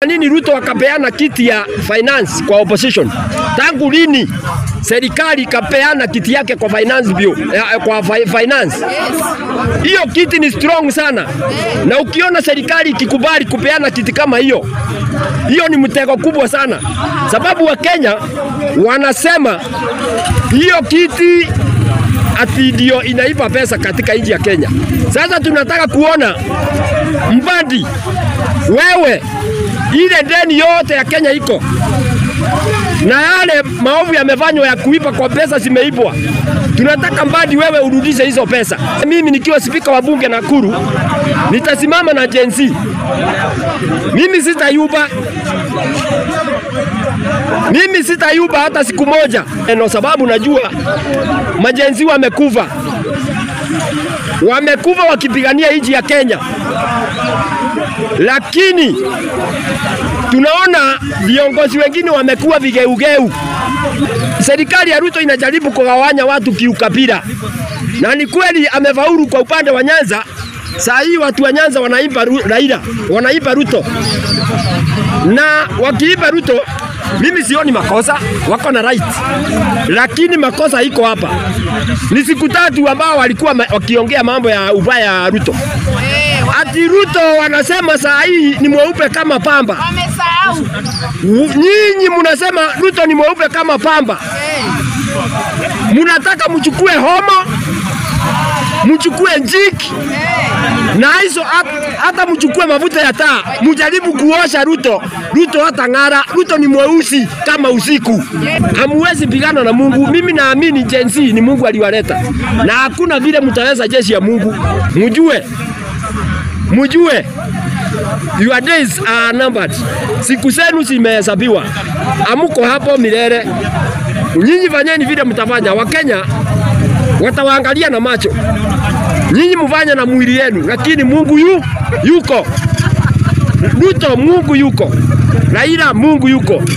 Nini Ruto akapeana kiti ya finance kwa opposition? Tangu lini serikali ikapeana kiti yake kwa finance bill, eh, kwa fi- finance? Hiyo kiti ni strong sana, na ukiona serikali ikikubali kupeana kiti kama hiyo, hiyo ni mtego kubwa sana, sababu Wakenya wanasema hiyo kiti ati ndio inaipa pesa katika nchi ya Kenya. Sasa tunataka kuona Mbadi, wewe ile deni yote ya Kenya iko na yale maovu yamefanywa ya kuipa kwa pesa zimeibwa. Tunataka Mbadi wewe urudishe hizo pesa. Mimi nikiwa spika wa bunge Nakuru nitasimama na Gen Z. Mimi sitayuba, mimi sitayuba hata siku moja, no sababu najua majenzi wamekufa, wamekufa wakipigania nchi ya Kenya, lakini tunaona viongozi wengine wamekuwa vigeugeu. Serikali ya Ruto inajaribu kugawanya watu kiukabila, na ni kweli amefaulu kwa upande wa Nyanza. Saa hii watu wa Nyanza wanaimba Ru- Raila, wanaimba Ruto, na wakiimba Ruto mimi sioni makosa, wako na right, lakini makosa iko hapa. Ni siku tatu ambao walikuwa ma- wakiongea mambo ya ubaya ya Ruto, ati Ruto wanasema saa hii ni mweupe kama pamba. Wamesahau. Nyinyi mnasema Ruto ni mweupe kama pamba, mnataka mchukue homo, mchukue njiki na hizo hat- hata mchukue mafuta ya taa, mjaribu kuosha Ruto. Ruto hata ng'ara. Ruto ni mweusi kama usiku, hamuwezi pigana na Mungu. Mimi naamini Gen Z ni Mungu aliwaleta, na hakuna vile mtaweza jeshi ya Mungu. Mjue, mjue Your days are numbered. Siku zenu zimehesabiwa. Amuko hapo milele. Nyinyi fanyeni vile mtafanya. Wakenya watawaangalia na macho. Nyinyi mfanye na mwili yenu, lakini Mungu yu, yuko. Ruto Mungu yuko. Raila Mungu yuko.